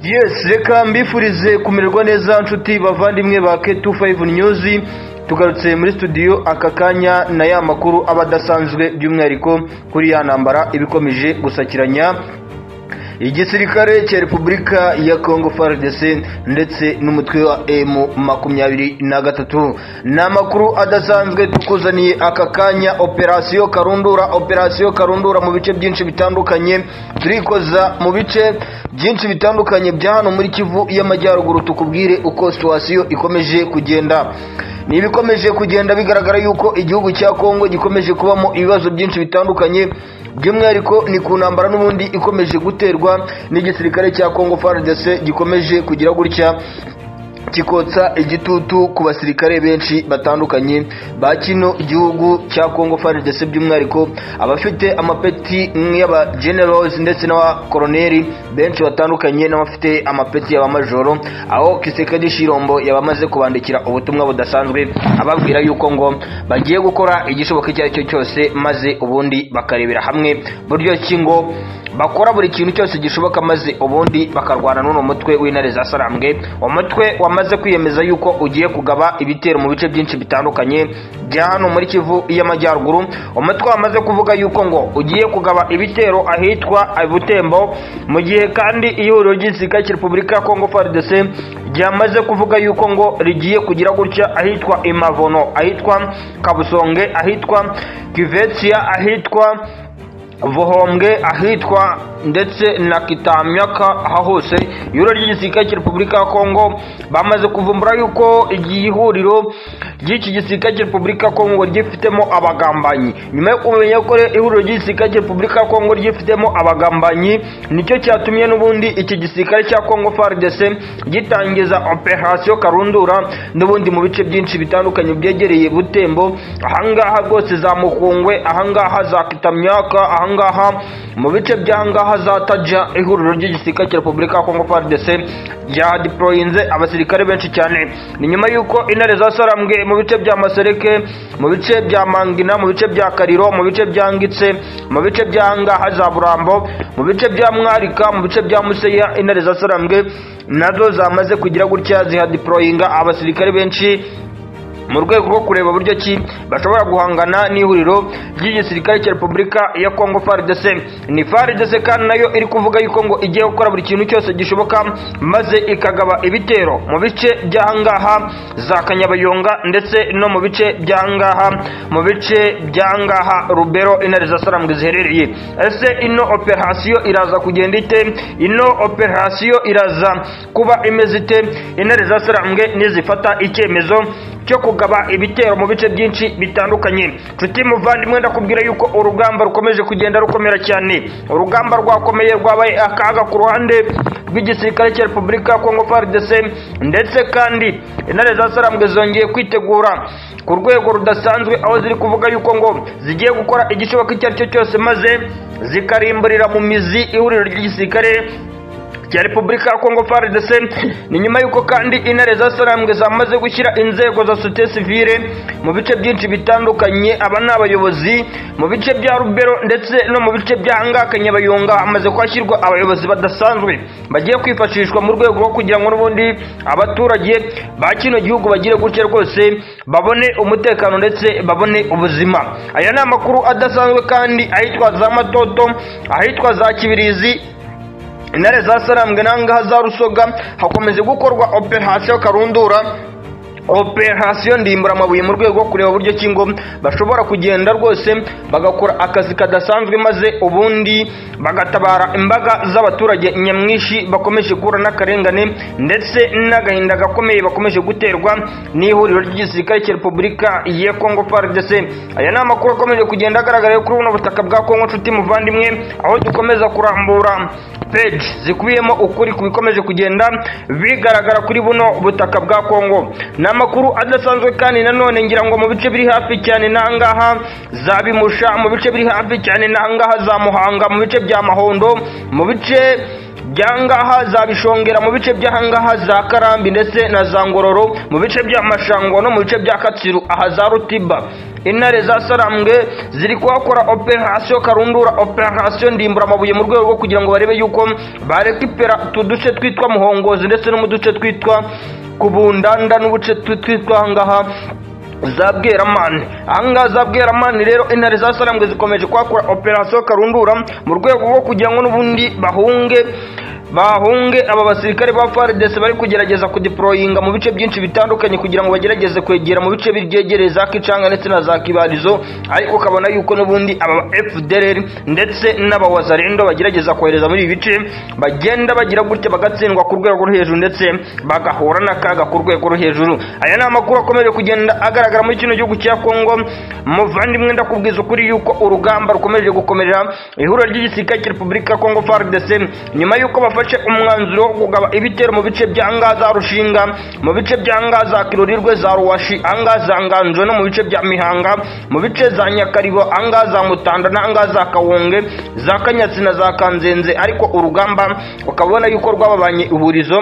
yesi reka mbifurize kumererwa neza nshuti bavandimwe ba K25 News tugarutse muri studio aka kanya na ya makuru aba adasanzwe by'umwihariko kuri ya ntambara ibikomeje gusakiranya igisirikare cya repubulika ya kongo fardc ndetse n'umutwe wa emu makumyabiri na gatatu ni amakuru adasanzwe tukuzaniye aka kanya operasiyo karundura operasiyo karundura mu bice byinshi bitandukanye turikoza mu bice byinshi bitandukanye bya hano muri kivu y'amajyaruguru tukubwire uko situwasiyo ikomeje kugenda ni ibikomeje kugenda bigaragara yuko igihugu cya kongo gikomeje kubamo ibibazo byinshi bitandukanye by'umwihariko ni ku ntambara n'ubundi ikomeje guterwa n'igisirikare cya kongo frdc gikomeje kugira gutya kikotsa igitutu ku basirikare benshi batandukanye ba kino gihugu cya kongo frdc by'umwihariko abafite amapeti y'abagenerosi ndetse n'abakoroneri benshi batandukanye n'abafite amapeti y'abamajoro aho kisekedi shirombo yabamaze kubandikira ubutumwa budasanzwe ababwira yuko ngo bagiye gukora igishoboka icyo ari cyo cyose maze ubundi bakarebera hamwe buryo ki ngo bakora buri kintu cyose gishoboka maze ubundi bakarwana n'uno mutwe w'intare za sarambwe umutwe wamaze kwiyemeza yuko ugiye kugaba ibitero mu bice byinshi bitandukanye bya hano muri kivu y'amajyaruguru umutwe wamaze kuvuga yuko ngo ugiye kugaba ibitero ahitwa butembo mu gihe kandi ihuriro ry'isirikare cya repubulika ya kongo frdc ryamaze kuvuga yuko ngo rigiye kugira gutya ahitwa imavono ahitwa kabusonge ahitwa kivetsiya ahitwa vohombwe ahitwa ndetse na kitamyaka aha hose ihuriro ry'igisirikare cya repubulika ya kongo bamaze kuvumbura yuko igihe ihuriro ry'iki gisirikare cya repubulika ya kongo ryifitemo abagambanyi nyuma yo kumenya ko ihuriro ry'igisirikare cya repubulika ya kongo ryifitemo abagambanyi nicyo cyatumye n'ubundi iki gisirikare cya kongo frdc gitangiza operasiyo karundura n'ubundi mu bice byinshi bitandukanye byegereye butembo ahangaha rwose za mukungwe ahangaha za kitamyaka ahangaha ahangaha mu bice by'ahangaha zatajya ihuriro ry'igisirikare cya repubulika ya kongo frdc ryadiporoyinze abasirikare benshi cyane ni nyuma y'uko intare zasarambwe mu bice bya masereke mu bice bya mangina mu bice bya kariro mu bice bya ngitse mu bice by'ahangaha za burambo mu bice bya mwarika mu bice bya museya intare zasarambwe nazo zamaze kugira gutya zihadiporoyinga abasirikare benshi mu rwego rwo kureba buryo ki bashobora guhangana n'ihuriro ry'igisirikare cya repubulika ya kongo frdc ni frdc kandi nayo iri kuvuga yuko ngo igiye gukora buri kintu cyose gishoboka maze ikagaba ibitero mu bice by'ahangaha za kanyabayonga ndetse no mu bice by'ahangaha mu bice by'ahangaha rubero intare za sarambwe ziherereye ese ino operasiyo iraza kugenda ite ino operasiyo iraza kuba imeze ite intare za sarambwe nizifata icyemezo cyo kugaba ibitero mu bice byinshi bitandukanye nshuti muvandimwe ndakubwira yuko urugamba rukomeje kugenda rukomera cyane urugamba rwakomeye rwabaye akaga ku ruhande rw'igisirikare cya repubulika ya kongo frdc ndetse kandi intare za sarambwe zongeye kwitegura ku rwego rudasanzwe aho ziri kuvuga yuko ngo zigiye gukora igishoboka icyo ari cyo cyose maze zikarimburira mu mizi ihuriro ry'igisirikare cya repubulika ya kongo frdc ni nyuma y'uko kandi intare za sarambwe zamaze gushyira inzego za sote sivire mu bice byinshi bitandukanye aba ni abayobozi mu bice bya rubero ndetse no mu bice by'ahangaha kanyabayonga hamaze kuhashyirwa abayobozi badasanzwe bagiye kwifashishwa mu rwego rwo kugira ngo n'ubundi abaturage ba kino gihugu bagire gutya rwose babone umutekano ndetse babone ubuzima aya ni amakuru adasanzwe kandi ahitwa za matoto ahitwa za kibirizi intare za sarambwe n'ahangaha za rusoga hakomeje gukorwa operasiyo karundura operasiyo ndimbura amabuye mu rwego rwo kureba uburyo ki ngo bashobora kugenda rwose bagakora akazi kadasanzwe maze ubundi bagatabara imbaga z'abaturage nyamwinshi bakomeje guhura n'akarengane ndetse n'agahinda gakomeye bakomeje guterwa n'ihuriro ry'igisirikare cya repubulika ya kongo frdc aya ni amakuru akomeje kugenda agaragara kuri buno butaka bwa kongo nshuti muvandimwe aho dukomeza kurambura peji zikubiyemo ukuri ku bikomeje kugenda bigaragara kuri buno butaka bwa kongo ni amakuru adasanzwe kandi nanone ngira ngo mu bice biri hafi cyane n'ahangaha za bimusha mu bice biri hafi cyane n'ahangaha za muhanga mu bice bya mahondo mu bice byangaha za bishongera mu bice by'ahangaha za karambi ndetse na za ngororo mu bice bya mashangwa no mu bice bya katsiru aha za rutiba intare za sarambwe ziri kuhakora operasiyo karundura operasiyo ndimbura amabuye mu rwego rwo kugira ngo barebe yuko barekipera utu duce twitwa muhongozi ndetse no mu duce twitwa kubundanda n'ubuce twitwa ahangaha za bweramani ahangaha za bweramani rero intare za sarambwe zikomeje kuhakora operasiyo karundura mu rwego rwo kugira ngo n'ubundi bahunge bahunge aba basirikare ba FARDC bari kugerageza kudeployinga mu bice byinshi bitandukanye kugira ngo bagerageze kwegera mu bice biryegereye za Kicanga ndetse na za Kibarizo ariko kabona yuko n'ubundi aba FDLR ndetse n'abawazarendo bagerageza kohereza muri ibi bice bagenda bagira gutya bagatsindwa ku rwego rwo hejuru ndetse bagahura n'akaga ku rwego rwo hejuru aya ni amakuru akomeje kugenda agaragara muri kino gihugu cya Kongo muvandimwe ndakubwiza ukuri yuko urugamba rukomeje gukomerera ihuriro ry'igisirikare cya Repubulika ya Kongo FARDC nyuma yuko bafashe bafashe umwanzuro wo kugaba ibitero mu bice bya ngaza rushinga mu bice bya ngaza kirorirwe za ruwashi angaza nganzo no mu bice bya mihanga mu bice za nyakaribo angaza mutanda na angaza kawonge za kanyatsi na za kanzenze ariko urugamba ukabona yuko rwababanye ihurizo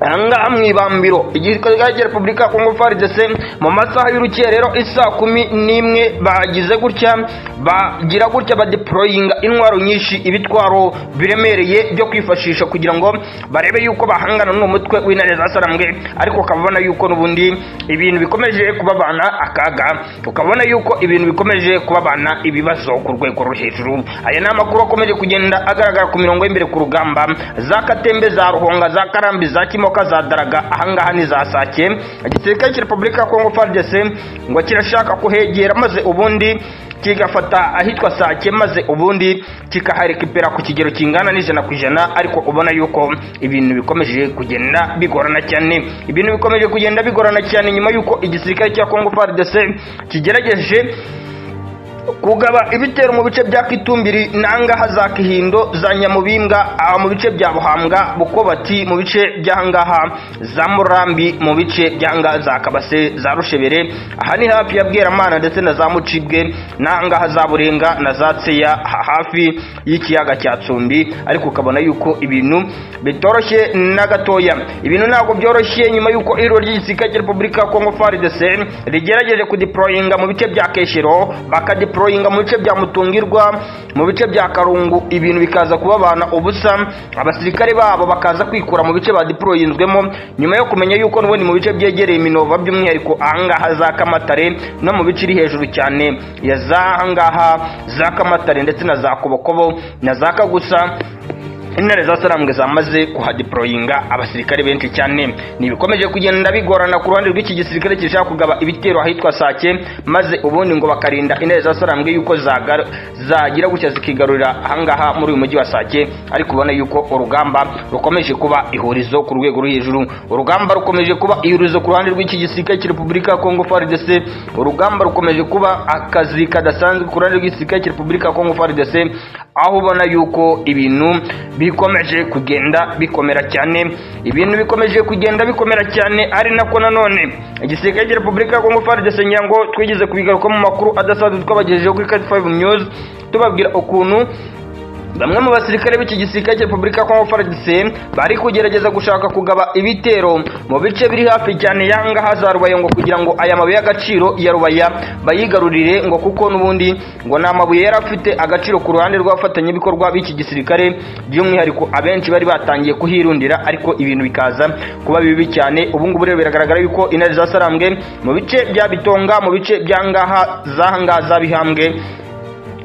ahangaha mu ibambiro igisirikare cya repubulika ya kongo faridese mu masaha y'urukerero isa kumi n'imwe bagize gutya bagira gutya badeployinga intwaro nyinshi ibitwaro biremereye byo kwifashisha kugira ngo barebe yuko bahangana n'uwo mutwe w'intare za sarambwe ariko ukaba ubona yuko n'ubundi ibintu bikomeje kubabana akaga ukabona yuko ibintu bikomeje kubabana ibibazo ku rwego rwo hejuru aya ni amakuru akomeje kugenda agaragara ku mirongo y'imbere ku rugamba za katembe za ruhonga za karambi za kimoka imodoka za daraga ahangaha ni za sake igisirikare cya repubulika ya kongo fardc ngo kirashaka kuhegera maze ubundi kigafata ahitwa sake maze ubundi kikaharekipera ku kigero kingana n'ijana ku ijana ariko ubona yuko ibintu bikomeje kugenda bigorana cyane ibintu bikomeje kugenda bigorana cyane nyuma yuko igisirikare cya kongo fardc kigerageje kugaba ibitero mu bice bya kitumbiri n'angaha za kihindo za nyamubimbwa mu bice bya buhambwa bukobati mu bice by'ahangaha za murambi mu bice by'ahangaha za kabase za rushebere aha ni hafi ya bweramana ndetse na za mucibwe n'ahangaha za burenga na za tseya hafi y'ikiyaga cya tsumbi ariko ukabona yuko ibintu bitoroshye na gatoya ibintu ntabwo byoroshye nyuma y'uko ihuriro ry'igisirikare cya repubulika ya kongo faridese rigerageje kudeployinga mu bice bya keshero bakadeployinga deployinga mu bice bya mutungirwa mu bice bya karungu ibintu bikaza kubabana ubusa abasirikare babo bakaza kwikura mu bice badeployinzwemo nyuma yo kumenya yuko n'ubundi mu bice byegereye iminova by'umwihariko ahangaha za kamatare no mu bice iri hejuru cyane ya za ahangaha za kamatare ndetse na za kobokobo na za kagusa intare za sarambwe zamaze kuhadeployinga abasirikare benshi cyane ntibikomeje kugenda bigorana ku ruhande rw'iki gisirikare kirashaka kugaba ibitero ahitwa sake maze ubundi ngo bakarinda intare za sarambwe yuko zagira gutya zikigarurira ahangaha muri uyu mujyi wa sake ariko ubona yuko urugamba rukomeje kuba ihurizo ku rwego rwo hejuru urugamba rukomeje kuba ihurizo ku ruhande rw'iki gisirikare cya repubulika ya kongo faridese urugamba rukomeje kuba akazi kadasanzwe ku ruhande rw'igisirikare cya repubulika ya kongo faridese aho ubona yuko ibintu bikomeje kugenda bikomera cyane ibintu bikomeje kugenda bikomera cyane ari nako nanone igisirikare cya repubulika ya kongo frdc nyango twigeze kubigaruka mu makuru adasanzwe twabagejejeho kuri kati 5 news tubabwira ukuntu bamwe mu basirikare b'iki gisirikare cya repubulika ya kongo frdc bari kugerageza gushaka kugaba ibitero mu bice biri hafi cyane yangaha za rubaya ngo kugira ngo aya mabuye y'agaciro ya rubaya bayigarurire ngo kuko n'ubundi ngo ni amabuye yari afite agaciro ku ruhande rw'abafatanyabikorwa b'iki gisirikare by'umwihariko abenshi bari batangiye kuhirundira ariko ibintu bikaza kuba bibi cyane ubu ngubu rero biragaragara yuko intare za sarambwe mu bice bya bitonga mu bice byangaha zahangaha za bihambwe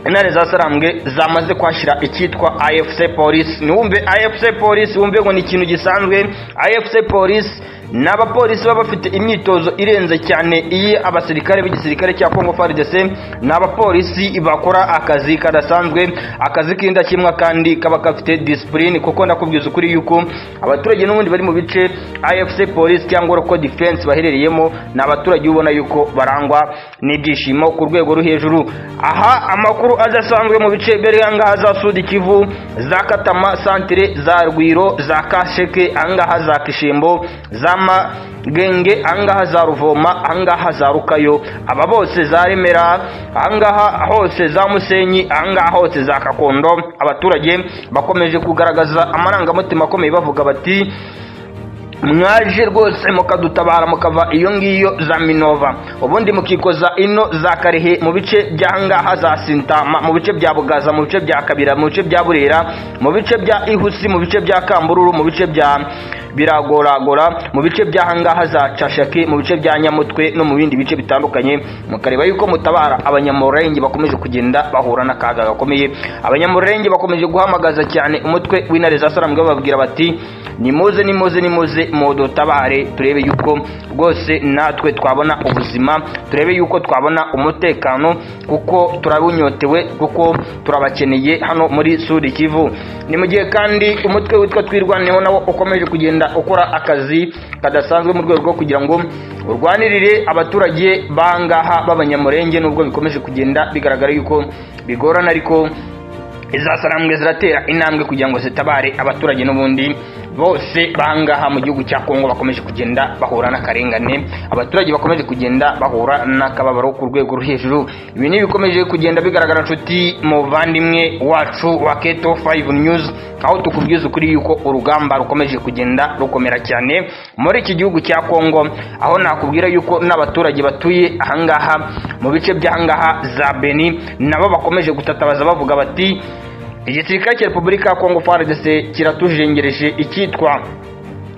intare za sarambwe zamaze kwashyira icyitwa afc polisi ntiwumve afc polisi wumve ngo ni ikintu gisanzwe afc polisi ni abapolisi baba bafite imyitozo irenze cyane iyi abasirikare b'igisirikare cya kongo frdc ni abapolisi bakora akazi kadasanzwe akazi k'indakemwa kandi kaba gafite disipurine kuko ndakubwiza ukuri yuko abaturage n'ubundi bari mu bice afc polisi cyangwa roko defense baherereyemo ni abaturage ubona yuko barangwa n'ibyishimo ku rwego rwo hejuru aha amakuru adasanzwe mu bice mbere ahangaha za sudi kivu za katama santire za rwiro za kasheke ahangaha za kishimbo za magenge ahangaha za ruvoma ahangaha za rukayo aba bose za remera ahangaha hose za musenyi ahangaha hose za kakondo abaturage bakomeje kugaragaza amarangamutima akomeye bavuga bati mwaje rwose mukadutabara mukava iyo ngiyo za minova ubundi mukikoza ino za karehe mu bice by'ahangaha za sintama mu bice bya bugaza mu bice bya kabira mu bice bya burera mu bice bya ihusi mu bice bya kambururu mu bice bya biragoragora mu bice by'ahangaha za cashake mu bice bya nyamutwe no mu bindi bice bitandukanye mukareba yuko mutabara abanyamurenge bakomeje kugenda bahura n'akaga gakomeye abanyamurenge bakomeje guhamagaza cyane umutwe w'intare za saramwe bababwira bati nimuze nimuze nimuze mudutabare turebe yuko rwose natwe twabona ubuzima turebe yuko twabona umutekano kuko turabunyotewe kuko turabakeneye hano muri sud kivu ni mu gihe kandi umutwe witwa twirwaneho nawo ukomeje kugenda ukora akazi kadasanzwe mu rwego rwo kugira ngo urwanirire abaturage bangaha b'abanyamurenge nubwo bikomeje kugenda bigaragara yuko bigorana ariko izasarambwe ziratera intambwe kugira ngo zitabare abaturage n'ubundi bose bangaha mu gihugu cya kongo bakomeje kugenda bahura n'akarengane abaturage bakomeje kugenda bahura n'akababaro ku rwego rwo hejuru ibi ni bikomeje kugenda bigaragara nshuti muvandimwe wacu wa keto 5 news aho tukubwiza ukuri yuko urugamba rukomeje kugenda rukomera cyane muri iki gihugu cya kongo aho nakubwira yuko n'abaturage batuye ahangaha mu bice by'ahangaha za beni nabo bakomeje gutatabaza bavuga bati igisirikare cya repubulika ya kongo frdc kiratujengereje icyitwa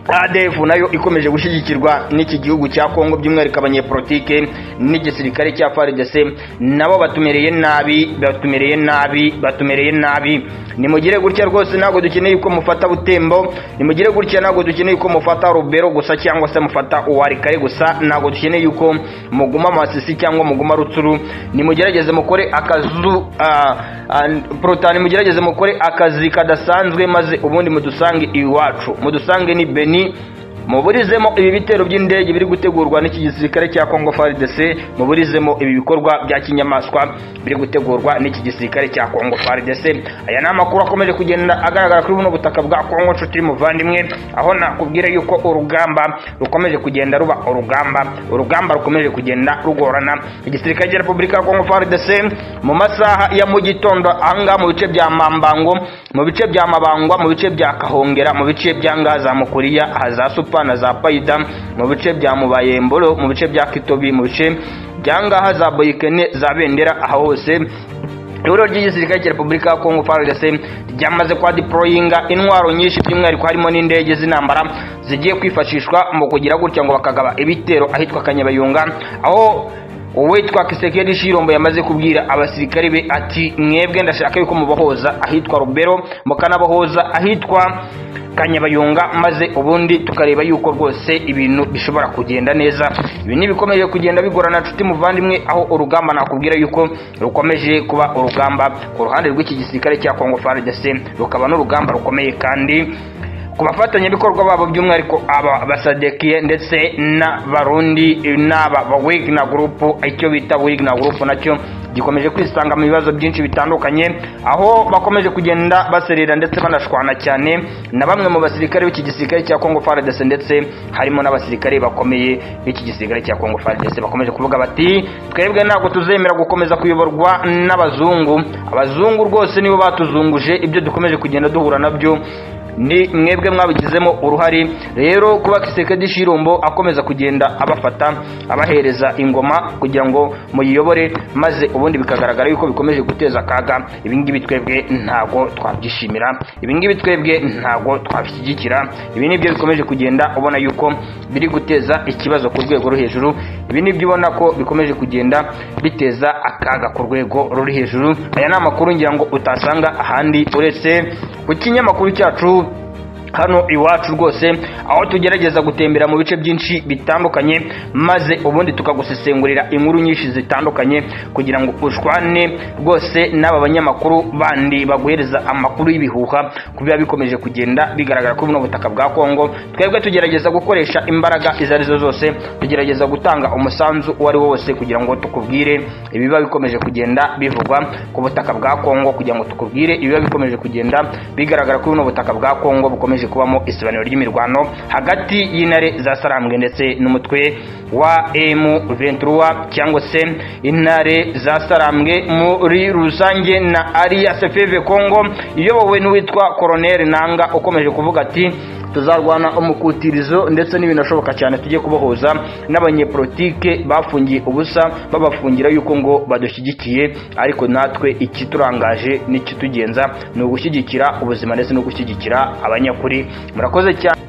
adf nayo ikomeje gushyigikirwa n'iki gihugu cya kongo by'umwihariko abanyepolitike n'igisirikare cya frdc nabo batumereye nabi batumereye nabi batumereye nabi nimugire gutya rwose ntabwo dukeneye ko mufata butembo nimugire gutya ntabwo dukeneye ko mufata rubero gusa cyangwa se mufata uwarikare gusa ntabwo dukeneye yuko muguma amasisi cyangwa muguma rutsuru nimugerageze mukore akazu porotani mugerageze mukore akazi kadasanzwe maze ubundi mudusange iwacu mudusange ni beni muburizemo ibi bitero by'indege biri gutegurwa n'iki gisirikare cya kongo frdc muburizemo ibi bikorwa bya kinyamaswa biri gutegurwa n'iki gisirikare cya kongo frdc aya ni amakuru akomeje kugenda agaragara kuri buno butaka bwa kongo nshuti y'umuvandimwe aho nakubwira yuko urugamba rukomeje kugenda ruba urugamba urugamba rukomeje kugenda rugorana igisirikare cya repubulika ya kongo frdc mu masaha ya mu gitondo ahangaha mu bice bya mambango mu bice bya mabangwa mu bice bya kahongera mu bice bya ngaha za mukuriya aha za supa na za payida mu bice bya mubayemboro mu bice bya kitobi mu bice bya ngaha za boyikene za bendera aha hose ihuriro ry'igisirikare cya repubulika ya kongo frdc ryamaze kwa diporoyinga intwaro nyinshi by'umwihariko harimo n'indege z'intambara zigiye kwifashishwa mu kugira gutya ngo bakagaba ibitero ahitwa kanyabayunga aho uwitwa kisekedi shirombo yamaze kubwira abasirikare be ati mwebwe ndashaka yuko mubahoza ahitwa rubero mukanabahoza ahitwa kanyabayunga maze ubundi tukareba yuko rwose ibintu bishobora kugenda neza ibi ni bikomeje kugenda bigorana nshuti muvandimwe aho urugamba nakubwira yuko rukomeje kuba urugamba ku ruhande rw'iki gisirikare cya kongo frdc rukaba n'urugamba rukomeye kandi ku bafatanyabikorwa babo by'umwihariko aba basadekiye ndetse n'abarundi n'aba ba wigna gurupu icyo bita wigna gurupu nacyo gikomeje kwisanga mu bibazo byinshi bitandukanye aho bakomeje kugenda baserera ndetse banashwana cyane na bamwe mu basirikare b'iki gisirikare cya kongo frdc ndetse harimo n'abasirikare bakomeye b'iki gisirikare cya kongo frdc bakomeje kuvuga bati twebwe ntabwo tuzemera gukomeza kuyoborwa n'abazungu abazungu rwose nibo batuzunguje ibyo dukomeje kugenda duhura nabyo ni mwebwe mwabigizemo uruhare rero kuba kisekedi shirombo akomeza kugenda abafata abahereza ingoma kugira ngo muyiyobore maze ubundi bikagaragara yuko bikomeje guteza akaga ibingibi twebwe ntabwo twabyishimira ibingibi twebwe ntabwo twabishyigikira ibi nibyo bikomeje kugenda ubona yuko biri guteza ikibazo ku rwego rwo hejuru ibi nibyo ubona ko bikomeje kugenda biteza akaga ku rwego ruri hejuru aya ni amakuru ngira ngo utasanga ahandi uretse ku kinyamakuru cyacu hano iwacu rwose aho tugerageza gutembera mu bice byinshi bitandukanye maze ubundi tukagusesengurira inkuru nyinshi zitandukanye kugira ngo ushwane rwose n'aba banyamakuru bandi baguhereza amakuru y'ibihuha ku biba bikomeje kugenda bigaragara kuri buno butaka bwa kongo twebwe tugerageza gukoresha imbaraga izo ari zo zose tugerageza gutanga umusanzu uwo ari wo wose kugira ngo tukubwire ibiba bikomeje kugenda bivugwa ku butaka bwa kongo kugira ngo tukubwire ibiba bikomeje kugenda bigaragara kuri buno butaka bwa kongo bukomeje bukomeje kubamo isobanuro ry'imirwano hagati y'intare za sarambwe ndetse n'umutwe wa M23 cyangwa se intare za sarambwe muri rusange na Alliance Feve Congo iyobowe n'uwitwa Colonel Nanga ukomeje kuvuga ati tuzarwana umukutirizo ndetse n'ibintu ashoboka cyane tujye kubohoza n'abanyepolitike bafungiye ubusa babafungira yuko ngo badushyigikiye ariko natwe ikiturangaje n'ikitugenza ni ugushyigikira ubuzima ndetse no gushyigikira abanyakuri murakoze cyane